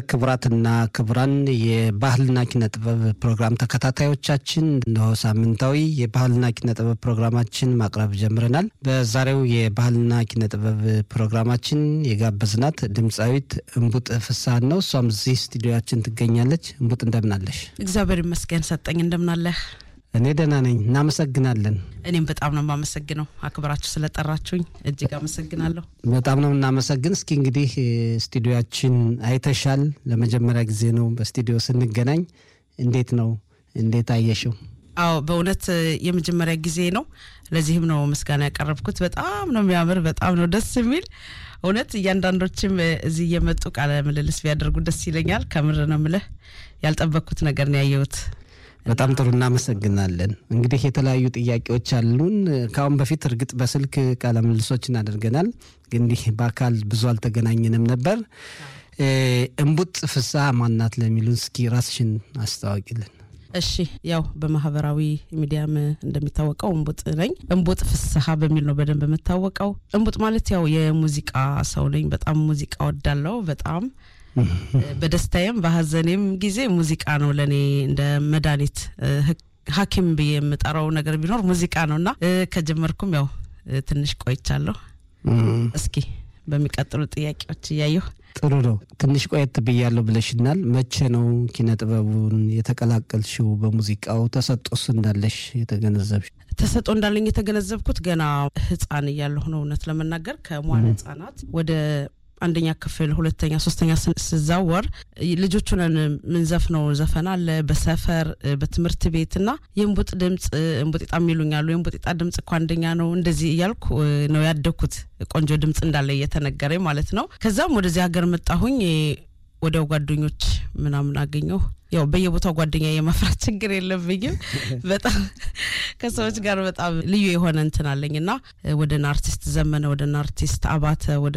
ክቡራትና ክቡራን የባህልና ኪነ ጥበብ ፕሮግራም ተከታታዮቻችን እነሆ ሳምንታዊ የባህልና ኪነ ጥበብ ፕሮግራማችን ማቅረብ ጀምረናል። በዛሬው የባህልና ኪነ ጥበብ ፕሮግራማችን የጋበዝናት ድምፃዊት እንቡጥ ፍስሀን ነው። እሷም እዚህ ስቱዲዮያችን ትገኛለች። እንቡጥ እንደምናለሽ? እግዚአብሔር ይመስገን ሰጠኝ። እንደምናለህ? እኔ ደህና ነኝ። እናመሰግናለን። እኔም በጣም ነው የማመሰግነው አክብራችሁ ስለጠራችሁኝ እጅግ አመሰግናለሁ። በጣም ነው የምናመሰግን። እስኪ እንግዲህ ስቱዲዮያችን አይተሻል። ለመጀመሪያ ጊዜ ነው በስቱዲዮ ስንገናኝ። እንዴት ነው? እንዴት አየሽው? አዎ በእውነት የመጀመሪያ ጊዜ ነው። ለዚህም ነው ምስጋና ያቀረብኩት። በጣም ነው የሚያምር፣ በጣም ነው ደስ የሚል እውነት እያንዳንዶችም እዚህ እየመጡ ቃለ ምልልስ ቢያደርጉ ደስ ይለኛል። ከምር ነው ምልህ ያልጠበቅኩት ነገር ነው ያየሁት። በጣም ጥሩ እናመሰግናለን። እንግዲህ የተለያዩ ጥያቄዎች አሉን። ከአሁን በፊት እርግጥ በስልክ ቃለ ምልልሶችን አድርገናል፣ ግን እንዲህ በአካል ብዙ አልተገናኘንም ነበር። እንቡጥ ፍስሀ ማናት ለሚሉን እስኪ ራስሽን አስታዋቂልን። እሺ ያው በማህበራዊ ሚዲያም እንደሚታወቀው እንቡጥ ነኝ። እንቡጥ ፍስሀ በሚል ነው በደንብ የምታወቀው። እንቡጥ ማለት ያው የሙዚቃ ሰው ነኝ። በጣም ሙዚቃ ወዳለው በጣም በደስታዬም በሀዘኔም ጊዜ ሙዚቃ ነው ለእኔ እንደ መድኃኒት ሐኪም ብዬ የምጠራው ነገር ቢኖር ሙዚቃ ነው እና ከጀመርኩም ያው ትንሽ ቆይቻለሁ። እስኪ በሚቀጥሉ ጥያቄዎች እያየሁ ጥሩ ነው። ትንሽ ቆየት ብያለሁ ብለሽናል። መቼ ነው ኪነ ጥበቡን የተቀላቀልሽው? በሙዚቃው ተሰጦስ እንዳለሽ የተገነዘብሽ? ተሰጦ እንዳለኝ የተገነዘብኩት ገና ህፃን እያለሁ ነው። እውነት ለመናገር ከመዋለ ህጻናት ወደ አንደኛ ክፍል ሁለተኛ ሶስተኛ ስዛወር ልጆቹን ምንዘፍነው ዘፈን አለ በሰፈር በትምህርት ቤት እና የእንቡጥ ድምፅ እንቡጤጣ የሚሉኛሉ የእንቡጤጣ ድምፅ እኮ አንደኛ ነው እንደዚህ እያልኩ ነው ያደግኩት ቆንጆ ድምፅ እንዳለ እየተነገረኝ ማለት ነው ከዛም ወደዚህ ሀገር መጣሁኝ ወዲያው ጓደኞች ምናምን አገኘሁ ያው በየቦታው ጓደኛ የማፍራት ችግር የለብኝም። በጣም ከሰዎች ጋር በጣም ልዩ የሆነ እንትን አለኝ እና ወደ አርቲስት ዘመነ፣ ወደ አርቲስት አባተ፣ ወደ